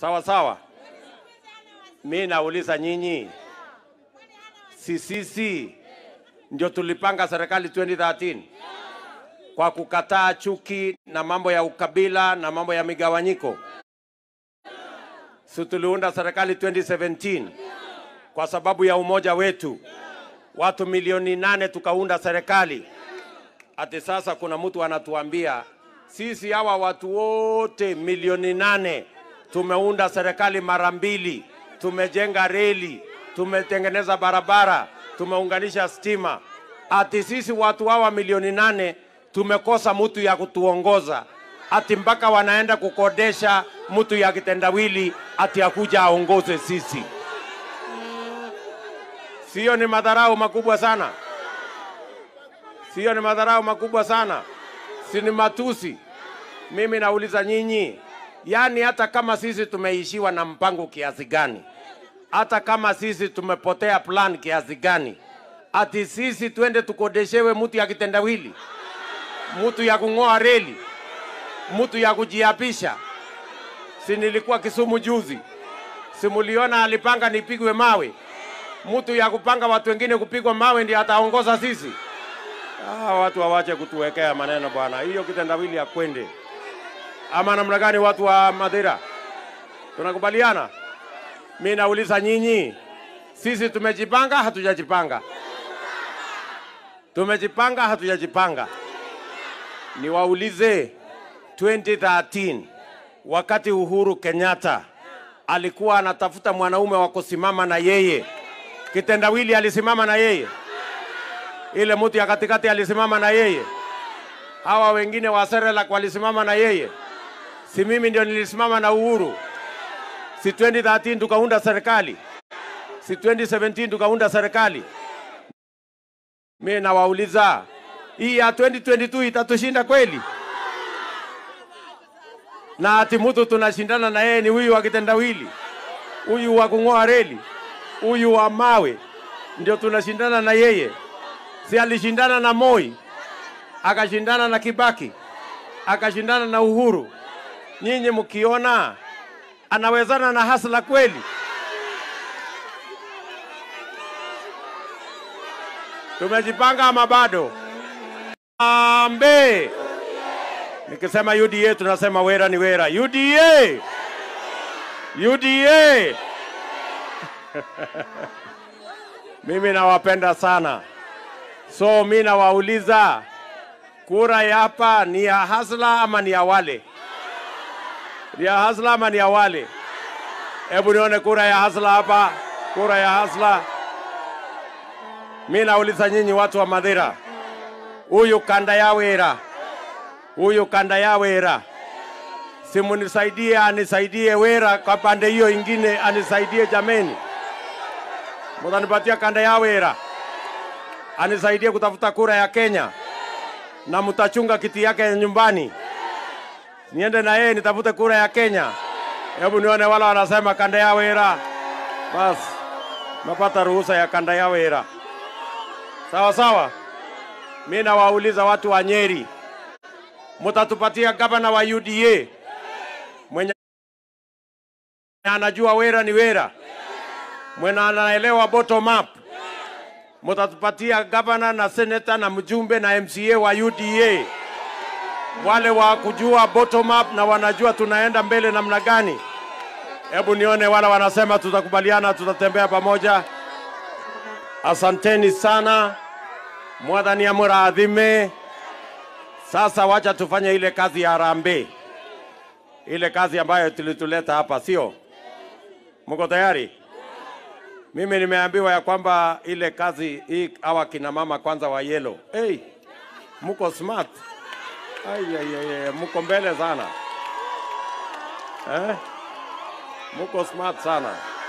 Sawa sawa. Mi nauliza nyinyi, si sisi ndio tulipanga serikali 2013 kwa kukataa chuki na mambo ya ukabila na mambo ya migawanyiko? Si tuliunda serikali 2017 kwa sababu ya umoja wetu, watu milioni nane tukaunda serikali. Ati sasa kuna mtu anatuambia sisi hawa watu wote milioni nane tumeunda serikali mara mbili, tumejenga reli, tumetengeneza barabara, tumeunganisha stima. Ati sisi watu hawa milioni nane tumekosa mtu ya kutuongoza, ati mpaka wanaenda kukodesha mtu ya kitendawili ati akuja aongoze sisi. Sio ni madharau makubwa sana? Sio ni madharau makubwa sana? Si ni matusi? Mimi nauliza nyinyi, yaani hata kama sisi tumeishiwa na mpango kiasi gani, hata kama sisi tumepotea plan kiasi gani, ati sisi twende tukodeshewe mtu ya kitendawili, mtu ya kung'oa reli, mtu ya kujiapisha? Si nilikuwa Kisumu juzi, si muliona alipanga nipigwe mawe? Mtu ya kupanga watu wengine kupigwa mawe ndiye ataongoza sisi? Ah, watu wawache kutuwekea maneno bwana, hiyo kitendawili ya kwende ama namna gani? Watu wa Madhira, tunakubaliana? Mi nauliza nyinyi, sisi tumejipanga hatujajipanga? Tumejipanga hatujajipanga? Niwaulize, 2013 wakati Uhuru Kenyatta alikuwa anatafuta mwanaume wa kusimama na yeye, kitendawili alisimama na yeye? Ile mtu ya katikati alisimama na yeye? Hawa wengine wa Serelak walisimama na yeye? Si mimi ndio nilisimama na Uhuru? Si 2013 tukaunda serikali? Si 2017 tukaunda serikali? Mimi nawauliza, hii ya 2022 itatushinda kweli? Na ati mtu tunashindana na yeye ni huyu wa kitendawili, huyu wa kung'oa reli, huyu wa mawe, ndio tunashindana na yeye? Si alishindana na Moi, akashindana na Kibaki, akashindana na Uhuru. Nyinyi mkiona anawezana na Hasla kweli? Tumejipanga ama bado? Ambe. Nikisema UDA tunasema wera ni wera. UDA. UDA. Mimi nawapenda sana. So mi nawauliza, kura ya hapa ni ya Hasla ama ni ya wale? Ni ya Hasla ama ni ya wale? Hebu nione kura ya Hasla hapa, kura ya Hasla. Mi nauliza nyinyi watu wa Madhira, huyu kanda ya wera, huyu kanda ya wera, simunisaidie, anisaidie wera kwa pande hiyo ingine, anisaidie jameni, mutanipatia kanda ya wera anisaidie kutafuta kura ya Kenya na mtachunga kiti yake ya nyumbani, niende na yeye nitafute kura ya Kenya. Hebu nione wala wanasema kanda ya wera, basi napata ruhusa ya kanda ya wera. Sawa sawa. Mi nawauliza watu wa Nyeri, mutatupatia gavana wa UDA mwenye anajua wera ni wera, mwenye anaelewa bottom up mutatupatia gavana na seneta na mjumbe na MCA wa UDA, wale wa kujua bottom up na wanajua tunaenda mbele namna gani. Hebu nione wala wanasema tutakubaliana, tutatembea pamoja. Asanteni sana, mwathani amurathime. Sasa wacha tufanye ile kazi ya harambee, ile kazi ambayo tulituleta hapa, sio? Mko tayari? Mimi nimeambiwa ya kwamba ile kazi hii hawa kina mama kwanza wa yellow. Hey, mko smart. Ai, ai, ai, ai, mko mbele sana eh? Mko smart sana.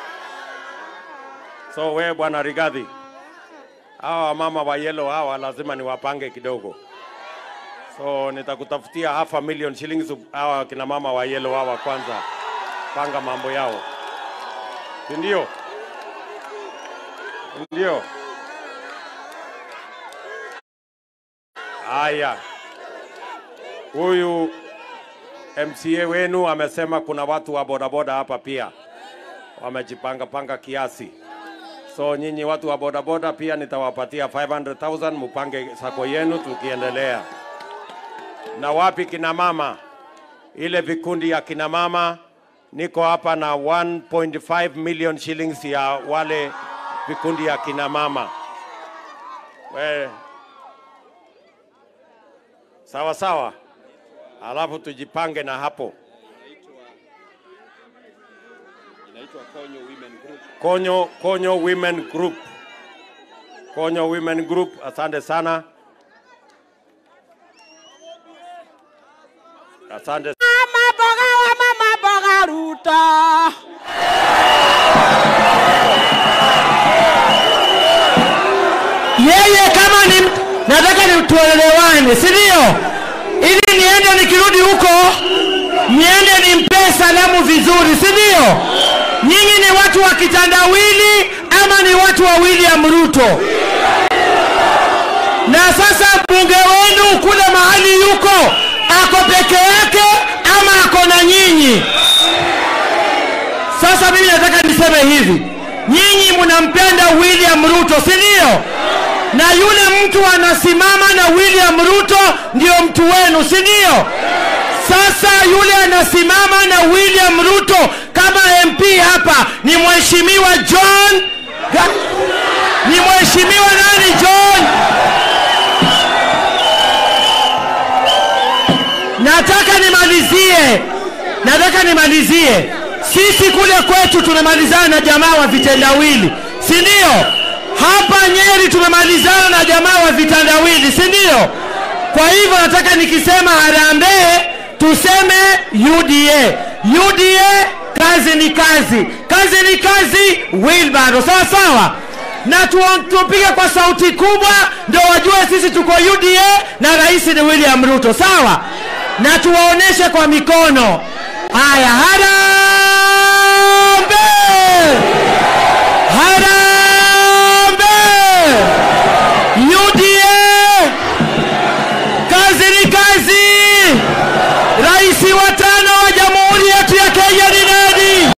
So we bwana Rigathi, hawa mama wa yellow hawa lazima niwapange kidogo. So nitakutafutia half a million shillings hawa kina mama wa yellow hawa kwanza, panga mambo yao, si ndio? Ndio. Haya, huyu MCA wenu amesema kuna watu wa bodaboda hapa pia wamejipanga panga kiasi. So nyinyi watu wa bodaboda pia nitawapatia 500,000 mupange sako yenu tukiendelea. Na wapi kina mama? Ile vikundi ya kina mama niko hapa na 1.5 million shillings ya wale vikundi ya kina mama. We, sawa sawa, alafu tujipange na hapo. inaitwa Konyo Women Group. Konyo, Konyo Women Group. Konyo Women Group, asante sana. Asante. Mama boga wa mama boga Ruto. Yeye kama ni nataka ni tuelewane, si ndio? Ili niende nikirudi huko niende nimpe salamu vizuri, si ndio? Nyinyi ni watu wa kitandawili ama ni watu wa William Ruto? Na sasa mbunge wenu kule mahali yuko ako peke yake ama ako na nyinyi? Sasa mimi nataka niseme hivi, nyinyi mnampenda William Ruto, si ndio? Na yule mtu anasimama na William Ruto ndio mtu wenu, si ndio? Sasa yule anasimama na William Ruto kama MP hapa ni mheshimiwa John Ga- ni mheshimiwa nani John? Nataka nimalizie, nataka nimalizie. Sisi kule kwetu tumemalizana na jamaa wa vitendawili, si ndio? Hapa Nyeri tumemalizana na jamaa wa vitendawili, si ndio? Kwa hivyo nataka nikisema harambee tuseme UDA. UDA, kazi ni kazi, kazi ni kazi, wheelbarrow, sawa sawa na tu, tupige kwa sauti kubwa ndio wajue sisi tuko UDA na rais ni William Ruto, sawa? Na tuwaoneshe kwa mikono. Haya, hara